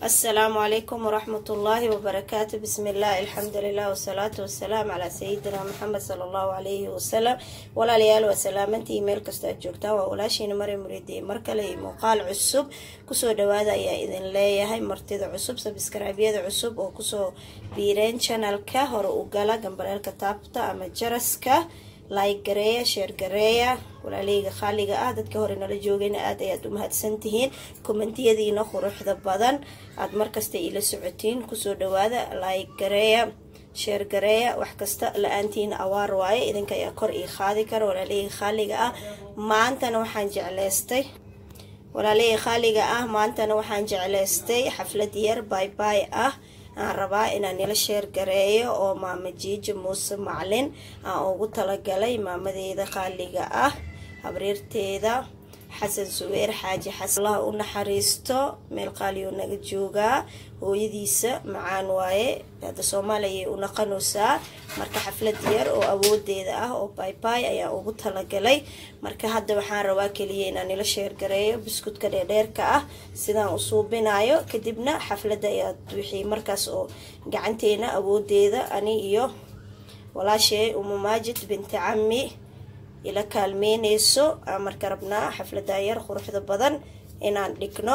السلام عليكم ورحمة الله وبركاته بسم الله الحمد لله والصلاة والسلام على سيدنا محمد صلى الله عليه وسلم walaalyaal waa salaamantii meel kasta aad joogtaan waa walaashiina mari muriidiye mar kale iyo muuqaal cusub kusoo dhawaada ayaa idin leeyahay martida cusub sabskraabyada cusub oo kusoo biireen janalka hore u gala gambaleelka taabta ama jaraska like gareeya sheer gareeya walaaleyga khaaliga ah dadka hore nala joogayna aad ayaad u mahadsantihiin kommentiyadiina quruxda badan aad markasta iila socotiin kusoo dhawaada like gareeya sheer gareeya wax kasta la-aantiina awaar waaye idinka ayaa kor ii qaadi kara walaaleyga khaaliga ah maantana waxaan jecleystay walaaleyga khaaliga ah maantana waxaan jecleystay xaflad yar baybay ah aan rabaa inaan nila sheer gareeyo oo maama jiija muuse maclin aan ugu talagalay maamadeeda qaaliga ah habriirteeda xasan suweer xaaji xasan allah u naxariisto meel qaaliyoo naga joogaa hooyadiisa macaan waaye hadda soomaaliya u naqanaysaa marka xaflad yar oo awoodeeda ah oo baybay ayaa ugu talagalay marka hadda waxaan rabaa keliya inaan nila sheergareeyo biskutka dheerdheerka ah sidaan u suubinayo kadibna xafladda ayaad wixii markaas oo gacanteena awoodeeda ani iyo walaashee umu maajid binti cami ila kaalmeyneyso aan marka rabnaa xafladda yar quruxda badan inaan dhigno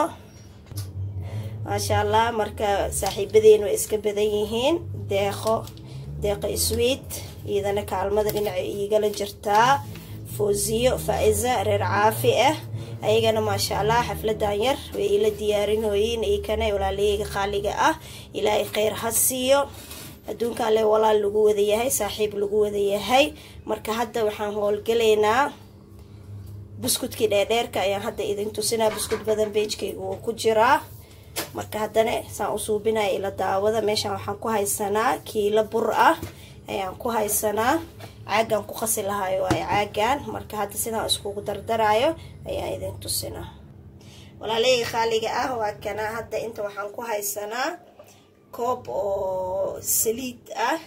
maasha allah marka saaxiibadeenu way iska badan yihiin deeqo deeqo iswiid iyadana kaalmada dhinaca iigala jirtaa foosiyo faa-isa reer caafi ah ayagana maasha allah xafladan yar way ila diyaarinooyiin ikana walaaleyga qaaliga ah ilaahay kheyr ha siiyo adduunkan le walaal lagu wada yahay saaxiib lagu wada yahay marka hadda waxaan howlgalaynaa buskudkii dheerdheerka ayaan hadda idin tusinaa buskud badan beejkayga wuu ku jiraa marka haddana saan u suubinaya ila daawada meeshaan waxaan ku haysanaa kiilo bur ah ayaan ku haysanaa caagaan ku qasi lahayo waayo caagaan marka hadda sidaan iskugu dardarayo ayaan idin tusinaa walaaleyga khaaliga ah waa kanaa hadda inta waxaan ku haysanaa koob oo saliid ah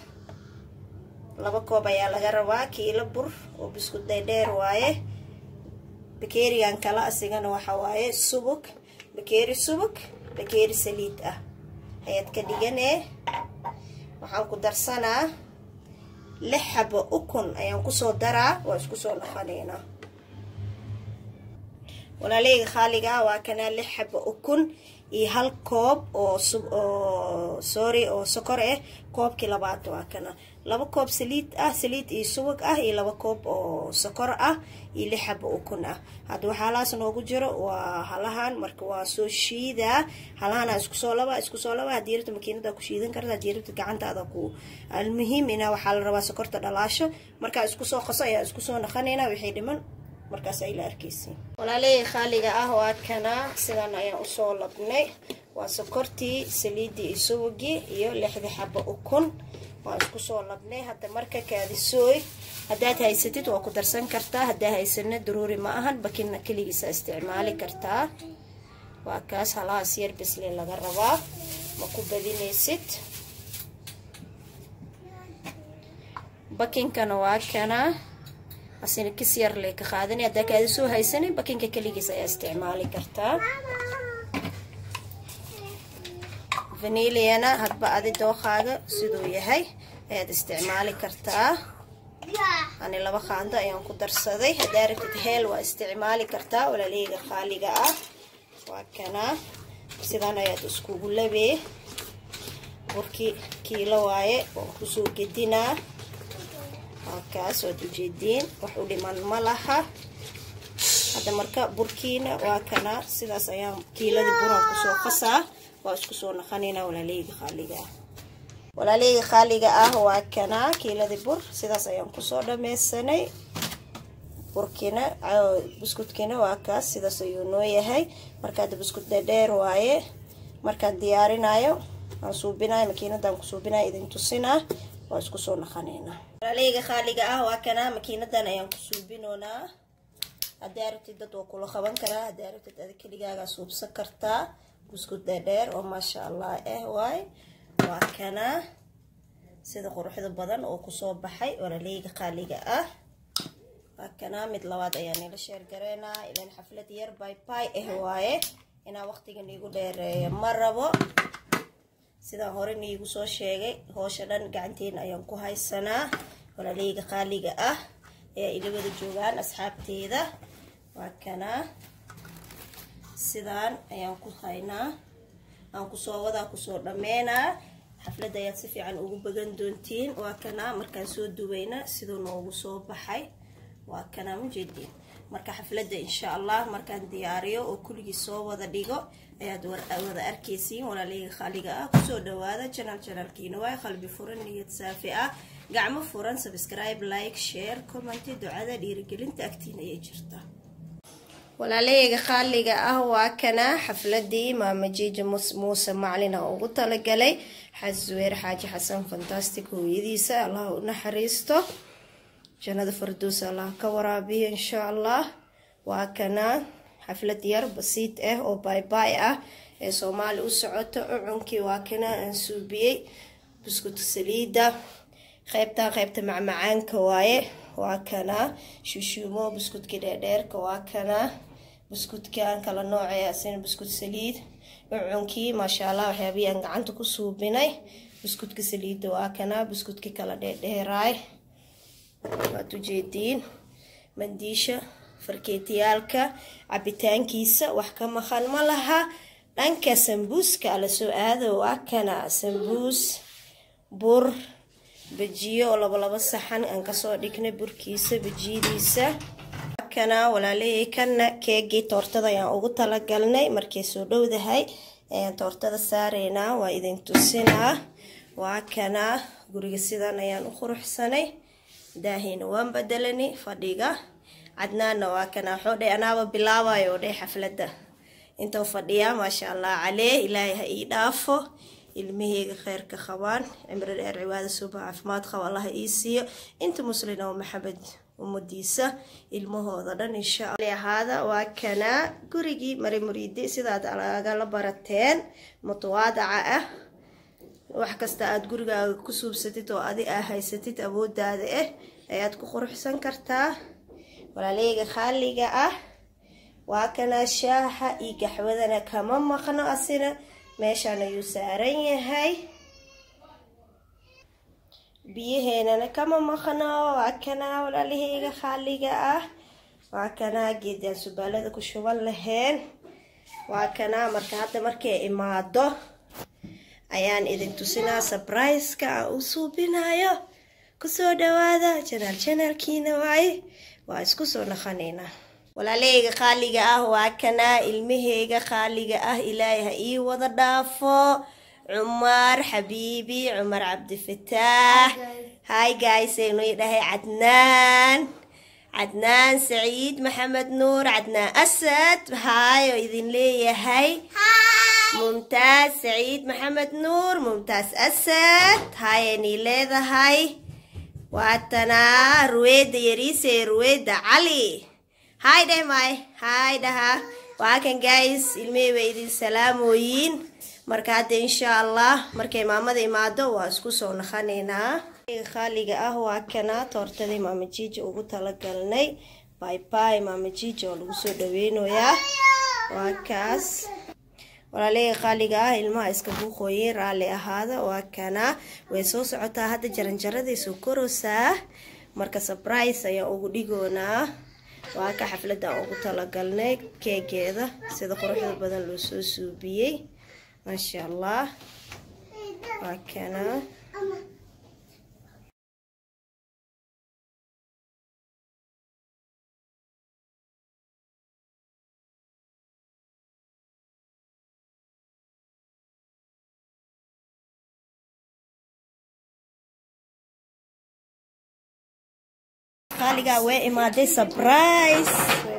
laba koob ayaa laga rabaa kiilo bur oo biskud dheerdheer waaye bakeerigan kala asigana waxa waaye subug bakeeri subug bakeeri saliid ah ayaad ka dhiganee waxaan ku darsanaa lix xabo ukun ayaan kusoo daraa waa isku soo naqanaynaa walaaleyga khaaliga ah waa kanaa lix xabo ukun iyo hal koob oo oo sorry oo sokor ah koobkii labaad waa kana laba koob saliid ah saliid iyo subag ah iyo laba koob oo sokor ah iyo lix xabo ukun ah hadda waxaa halahaas noogu jiro waa halahan marka waa soo shiidaa halahana iskusoo laba iskusoo laba haddii rabta makiinada ku shiidan karta haddii rabta gacantaada ku almuhiim inaa waxaa la rabaa sokorta dhalaasho markaa iskusoo qaso ayaa iskusoo naqanaynaa wixii dhiman markaas ay la arkeysiin walaaleyga khaaliga ah waa kanaa sidan ayaan usoo labnay waa sokortii saliidii iyo subagii iyo lixda xabo ukun waan isku soo labnay hadda marka kaadisooy haddaad haysatid waa ku darsan kartaa haddaa haysana daruuri ma ahan bakina keligiisa isticmaali kartaa waa kaas halahaas yar bisli laga rabaa ma ku badinaysid bakinkana waa kanaa asina kis yar lee ka qaadanay haddaa kaada soo haysanay bakinka keligiis ayaa isticmaali kartaa vaniliana hadba adi dooqaaga siduu yahay ayaad isticmaali kartaa ani laba qaando ayaan ku darsaday haddaa rabtid heel waa isticmaali kartaa walaaleyga qaaliga ah waa kanaa sidan ayaad iskugu labee burkii kiilo waaye waan kusoo gedinaa halkaas waad ujeediin wax u dhiman ma laha hadda marka burkiina waa kana sidaas ayaan kiiladii buraan kusoo qasaa waa isku soo naqanaynaa walaaleyga khaaliga ah walaaleyga khaaliga ah waa kana kiiladii bur sidaas ayaan kusoo dhameysanay burkiina buskudkiina waa kaas sidaas ayuu noo yahay marka hadda buskut dheerdheer waaye markaan diyaarinayo aan suubinayo makiinadaan ku suubinayo idin tusinaa waa isku soo naqanaynaa walaaleyga khaaliga ah waa kanaa makiinadan ayaan ku suubinoonaa haddaa rabtid dad waa kula qaban karaa haddaa rabtid ada keligaagaa suubsan kartaa buskud dheerdheer oo maasha allah ah waay waa kanaa sida quruxda badan oo kusoo baxay walaaleyga qaaliga ah waa kanaa mid labaad ayaa nila sheer gareynaa ilan xaflad yar bay bay ah waaye inaa waqtiga niigu dheereeyo ma rabo sidaan hore niigu soo sheegay hoosha dhan gacanteena ayaan ku haysanaa walaaleyga qaaliga ah ayaa ilawada joogaan asxaabteeda waa kanaa sidaan ayaan ku haynaa aan kusoo wadaa kusoo dhammeynaa xafladda ayaad si fiican ugu bagan doontiin waa kanaa markaan soo duweyna siduu noogu soo baxay waa kanaa mujeediin marka xafladda insha allah markaan diyaariyo oo kulligii soo wada dhigo ayaad wada arkaysiin walaaleyga khaaliga ah kusoo dhawaada janaal janaalkiina waay qalbi furan niyad saafi ah gacmo furan subscribe like share commenti ducada dhiirigelinta agtiina ayay jirtaa walaaleyga khaaliga ah waa kana xafladii maamajiija muuse maclina ugu talagalay xasuweer xaaji xasan fantastic hooyadiisa allah u naxariisto jannada farduus allah ka waraabiyo insha allah waa kana xaflad yar basiid ah oo baybay ah ee soomaali u socoto ucunkii waa kana aan suubiyey buskuta saliida qeybtan qeybta macmacaanka waaye waa kana shushuumo buskudkii dheerdheerka waa kana buskudkan kala noocee asina buskut saliid ucunkii maasha allah waxyaabihii aan gacanta ku suubinay buskudka saliidda waa kana buskudkii kala dheerdheeraay waad ujeediin mandiisha farkeetiyaalka cabitaankiisa wax ka maqan ma laha dhanka sambuuska ala soo aado waa kana sambuus bur bajiyo oo labalaba saxan aan kasoo dhignay burkiisa bajiyadiisa kana walaaleyay kana keegii toortada ayaan ugu talagalnay markay soo dhowdahay ayaan toortada saareynaa waa idin tusinaa waa kana guriga sidan ayaan u quruxsanay daahina waan bedelani fadhiga cadnaanna waa kana xoodhe anaaba bilaabayo dhe xafladda intuu fadhiyaa maasha allah calee ilaahay ha ii dhaafo ilmaheyga kheyrka qabaan cimri dheer cibaada suuba caafimaad qaba allaha ii siiyo inta muslin oo maxamed ummadiisa ilmahooda dhan insha ahaada waa kanaa gurigii mari muriidi sidaad agala barateen mutawaadaca ah wax kasta aada gurigaaga ku suubsatid oo adi aa haysatid awoodaada ah ayaad ku quruxsan kartaa walaaleyga khaaliga ah waa kanaa shaaxa iyo gaxwadana kama maqno asina meeshaan ayuu saaran yahay biyaheenana kama maqno waa kanaa walaalaheyga khaaliga ah waa kanaa geedaan subaalada ku shuban laheen waa kanaa marka hadda markay imaado ayaan idin tusinaa sabriska aan u suubinayo kusoo dhawaada janaal janaalkiina waaye waa isku soo naqanaynaa walaaleyga qaaliga ah waa kanaa ilmaheyga qaaliga ah ilaahay ha ii wada dhaafo cumar xabiibi cumar cabdifataax hi guys aynu idhahay cadnaan cadnaan saciid maxamed nuur cadnaan asad hay oo idin leeyahay mumtaas saciid maxamed nuur mumtaas asad hayani leedahay waatanaa ruweeda yariise ruweeda cali hay dheh may hay dhaha waa kan guys ilmihii bay idin salaamooyiin marka hadda insha allah markay maamada imaado waa isku soo naqanaynaa khaaliga ah waa kana toortadii maama jiija ugu talagalnay bayby maama jiija oo lagu soo dhaweynayaa waa kaas walaaleyga qaaliga ah ilmaha iska buuqooyin raalli ahaada waa kana way soo socotaa hadda jaranjaraday soo koroosaa marka sabrise ayaan ugu dhigoonaa waa ka xafladaan ugu talagalnay keegeeda sida quruxda badan loo soo suubiyey maasha allah waa kana qaaligaa way imaaday surprise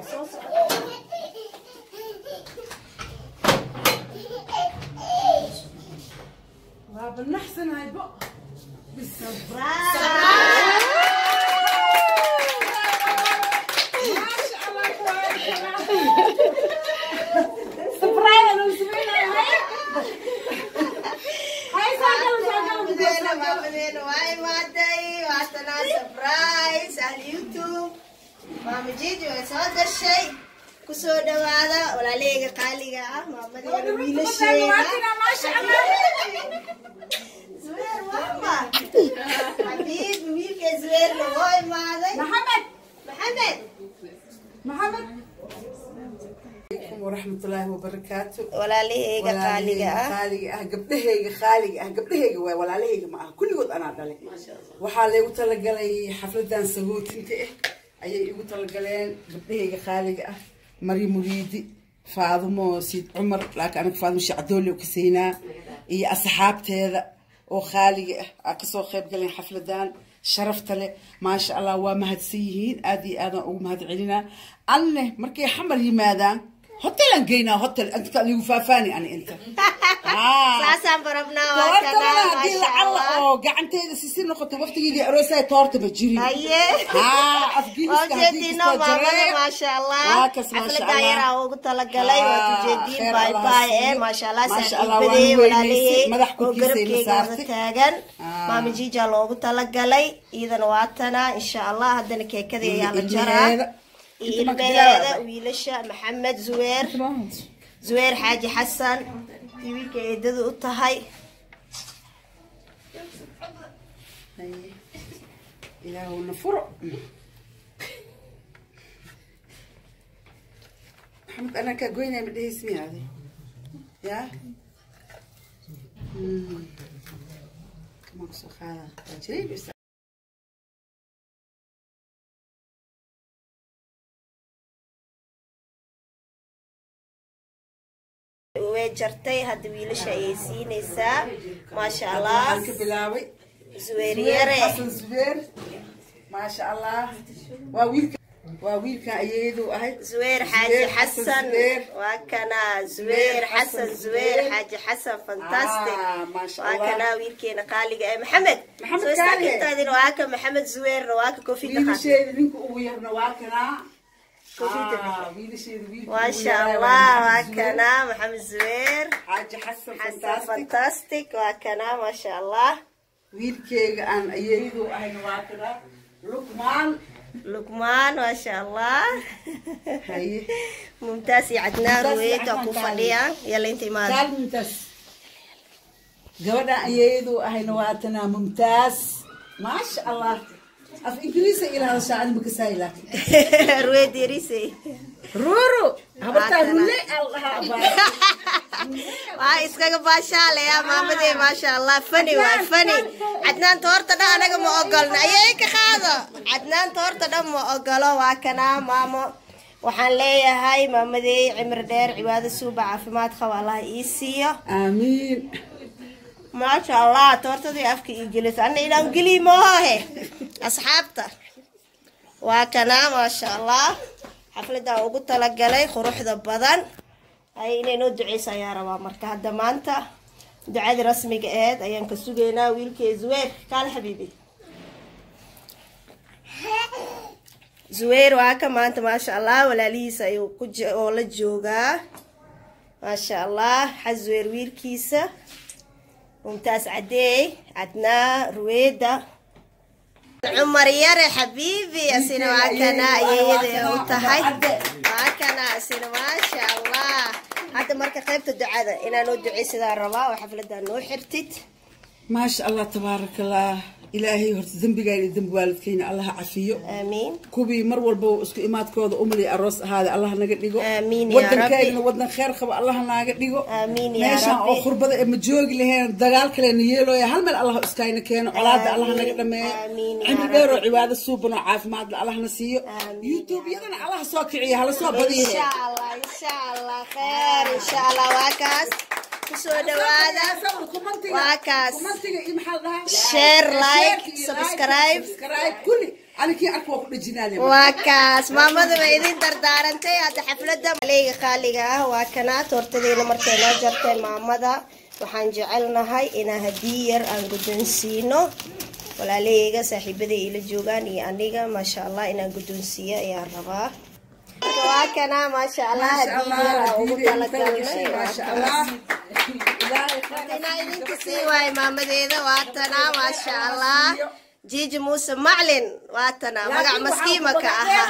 بنحسن هاي بق سبرايز انا مسوينا هاي هاي ساقل maamadeena maamadeena waa imaaday waatanaa surprise ahli youtube maama jiji way soo gashay kusoo dhawaada walaalahayga qaaliga ah maamadeena wiilasheeda zubeer wama xabiib wiilka zubeerna oo imaaday محمد maxamed محمد waraxmatullaahi wabarakaatu walaalahayga qaaliga ah qaaliga ah gabdhahayga qaaliga ah gabdhahayga waay walaalahayga ma aha kulligood anaa dhalay waxaa laygu talagalay xafladan sagootinka ah ayay igu talagaleen gabdhahayga qaaliga ah mari muriidi faadumo siid cumar laakiin anaga faadumo shacdoole ka siinaa iyo asxaabteeda oo qaaliga ah aa kasoo qayb galeen xafladan sharafta leh maasha allah waa mahadsan yihiin aad iyo aadaan ugu mahad celinaa anne markay xamar yimaadaan hotelan geynaa hotel inta ligu faafaani ani inta saasaan barabnaa waa toorta kana hadii maasha lacalla allah oo gacanteeda sisi noqoto waqtigeedii aroosaya toorta ma jirin haye haa afgiliska haddii ujeediino kastoo maamada jaree maasha allah waa kas maasha xaflada allah yaraa ugu talagalay waad Ah, ujeediin kheer baay Allah baay ee siiyo. maasha allah Maasha Allah, saaxiibadee waan walaalahey weynaysay. Madax oo korkiisa ila garabkeyga wada saartay. taagan Ah. maama jiija loogu talagalay iyadana waa tana insha allah haddana keekadii ayaa la jaraa ilmaheeda. iyo Inta marka ilmaheeda bilaabay. wiilasha maxamed zuweer zuweer xaaji xasan iyo wiilka eedada u tahay Haye. ilaahuna furo maxamed anaa kaa goynaya ma dhehaysi miyaade yaa Mm. Kamaa kusoo qaada waa jiray bis way jartay hadda wiilasha ayay siinaysaa maasha allah waxaan ka bilaabay zuweer Zubeer yare xasan zubeer maasha allah waa wiilka waa wiilkan ayeedu ahay زوير حاجي حسن زبير. وكنا زوير حسن زوير حاجي حسن فانتاستيك آه، ما شاء الله. وكنا ويلكينا قالي محمد محمد سو قالي. استاكنت هذه وهاك محمد زوير وهاك كوفي دخل wiilasheeda ninka ugu yarna waa kanaa Koofiyada Ah, wiilasheeda wiilka ما ugu شاء yaraa الله waa Maxamed Zubeer. وكنا محمد زوير xaaji xasan حسن fantastic فانتاستيك وكنا ما شاء الله wiilkeyga aan ayeedu ahayna waa kanaa lukmaan لقمان ما شاء الله haye ممتاز يا عدنان ممتاز يا رويت عدنان اكو تعالي. فليا يلا انت ما kaal mumtaas gabadhaan ayeedu ahayna waa tanaa mumtaaz maasha allah af ingiriisa ila hadashaa ani makasaay laakiin رويت يريسي ruru habartaa Waa tanaa. rulle al dhahaa baa waa iskaga baashaalaya maamadee maasha allah fani waa fani cadnaanta horta dhan anaga ma ogolna ayay ka qaado cadnaanta horta dhan ma ogolo waa kanaa maamo waxaan leeyahay maamadey cimri dheer cibaado suuba caafimaad qaba allah ii siiyo aamiin maasha allah toortadii afka ii gelisa ana inaan geli moohe asxaabta waa kanaa maasha allah xafladaan ugu talagalay quruxda badan ay inay noo duceysa ayaa rabaa marka hadda maanta ducadii rasmiga aheyd ayaan ka sugaynaa wiilkee zuweer kaale xabiibi zuweer waa ka maanta maasha allah walaalihiisa ayuu ku je- oo la joogaa maasha allah xa zuweer wiilkiisa ممتاز عدي عدنا رويدة عمر يري حبيبي أسينا وعكنا يدي وتهي وعكنا أسينا ما شاء الله هذا مركا قيبت الدعاء إنا ندعي سيدا الربا وحفلة نو حرتت maasha allah tabaaraka allah ilaahay horta dembigayna iyo dembi waalidkayna allah ha cafiyo آمين kuwii mar walba isku imaadkooda umali aroos ahaada allah naga dhigo Aamiin yaa wadankaygana Rabbi. wadan kheer qaba allah naaga dhigo Aamiin yaa meeshaan Rabbi. oo qurbada ee ma joogi laheen dagaal kalena yeelooya hal meel allah iskayna keeno colaada allah naga Aamiin. dhameeyo Aamiin yaa cimri dheer oo Rabbi. cibaado suuban oo caafimaadla allahna siiyo Aamiin youtube-yadana allah soo kiciya hala soo إن badiye شاء الله إن شاء الله خير إن شاء الله واكاس كسو دوادا واكاس Share, like, subscribe. kulli anikii arka waa ku dhejinaale waa kaas maamada ma idin dardaarantay hadda xafladda maleega qaaliga ah waa kanaa toortadeena markay noo jartay maamada waxaan jecelnahay inaan haddii yar aan guddoonsiino walaalahayga saaxiibaday ila joogaan iyo aniga maasha allah inaan guddoonsiiyo ayaan rabaa waa kanaa maasha allah haddii yar aan ugu talagalnay waa kaas. inaa idinka sii waayo maamadeeda waa tanaa maasha allah jiiji muuse maclin waa tanaa magac maskiima ka ahaa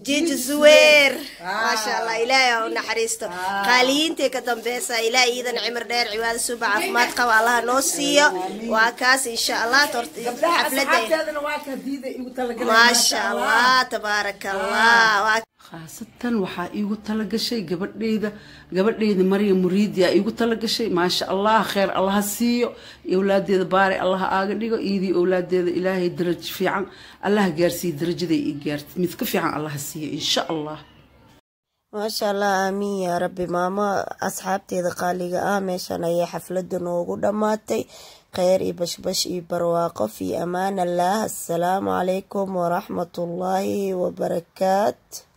jiji zuweer maasha allah ilaahay ha u naxariisto qaaliyiintii ka dambeysa ilaahay iidan cimir dheer cibaado suuba caafimaad qaba allaha noo siiyo waa kaas insha allah tort- gabdhaha xafladda asxaabteedana waa ka diida igu talagaleen maasha allah tabaaraka allah waa khaasatan waxaa iigu talagashay gabadheyda gabadheyda maryam muriidi aa iigu talagashay maasha allah kheer allaha siiyo owlaadeeda baare allaha aaga dhigo iidii owlaadeeda ilaahay daraj fiican allaha gaarsiiyo darajaday ii gaartid mid ka fiican allaha siiyo insha allah maasha allah aamiin yaa rabbi maamo asxaabteeda qaaliga ah meeshan ayay xafladda noogu dhammaatay kheyr iyo bashbash iyo barwaaqo fii amaan allah assalaamu calaykum waraxmatullaahi wabarakaat